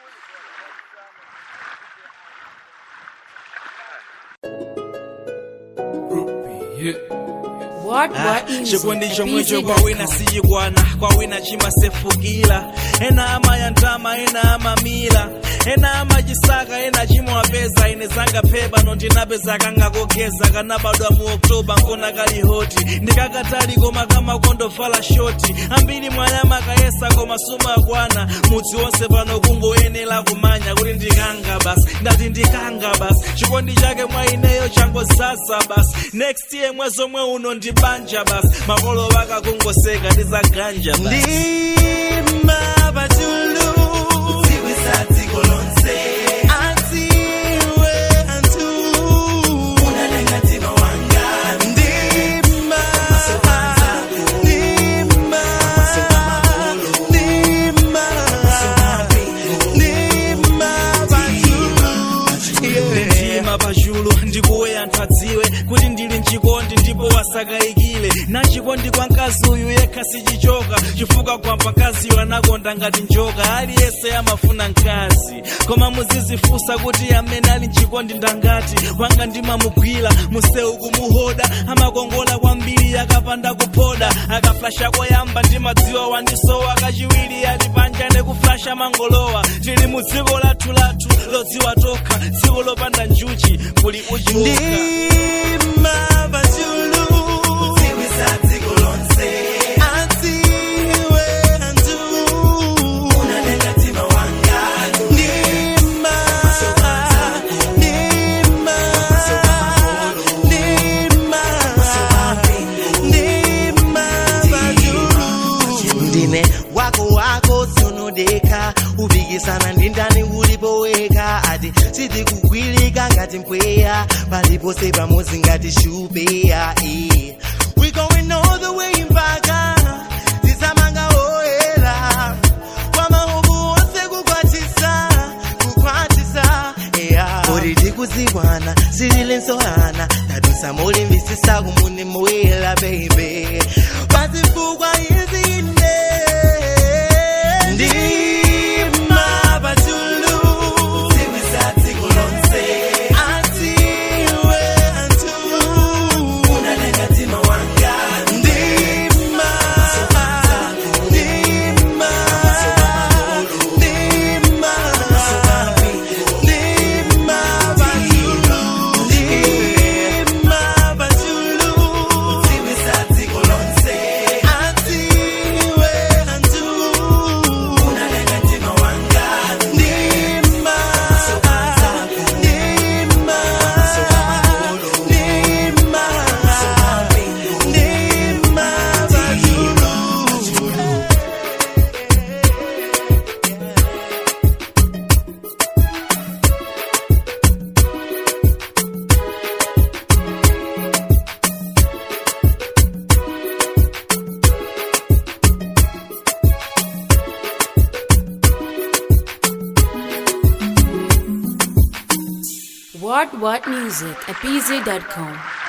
What what music? chikondi chomwe cho kwa Busy.com. wina siyikwana kwa wina chimasefukira ena amayandama ena amamira ena amachisaka ena chimwapeza ine zanga phepa nondinapeza kangakogeza kanabadwa mu oktoba nkona kali hoti ndikakatali koma kamakondovala shoti ambiri mwanyama kayesa koma sumakwana mudzi wonse pano kungoyenera kumanya kuti ndikanga basi ndati ndikanga basi chikondi chake mwa ineyo changozasa basi next year mwezi omwe uno ndibanja basi makolo vakakungoseka ndizaganja basi ndima pachulu uziwisa dziko lonse adziwe anthu unalenga mtima wanga ndima ndima ndima ndima pachulu yeah. ndima pachulu ndikuwe anthu adziwe kuti ndili mchikondi ndipo wasakayikile na chikondi kwa mkazi uyu yekha sichichoka chifukwa kwa mkaziyo anakonda ngati njoka aliyense amafuna mkazi koma muzizifunsa kuti amene ali mchikondi ndangati wanga ndimamugwira museu kumuhoda amakongola kwambiri akapanda kuphoda akaflasha koyamba ndimadziwa wandisowa kachiwiri ali panja nekuflasha mangolowa tili mu dziko lathu lathu lodziwa tokha dziko lopanda njuchi kuli uchiuka ndima pachulu uziwisa dziko lonse adziwe anthu unalenga mtima wanga ndima ndima ndima ndima pachulu ndine wako wako sunodeka upikisana ndi ndani ulipoweka ati sitikugwilika ngati mpweya palipose pamodzi ngati shupeya eh. we going all the way mpaka tisamanga oyera kwa mahobu onse kukwatisa kukwatisa yeah. kuti tikuziwana sililinsohana tadusa mulimvisisa kumuni moyela baby pazifukwa izinde ndima pachulu ziwisa dziko lonse adziwe anthu unalenga mtima wanga ndima ndima ndima ndima pachulu ndima pachulu ziwisa dziko lonse adziwe anthu unalenga mtima wanga ndima ndima ndima ndima pachulu What what music? Busy.com.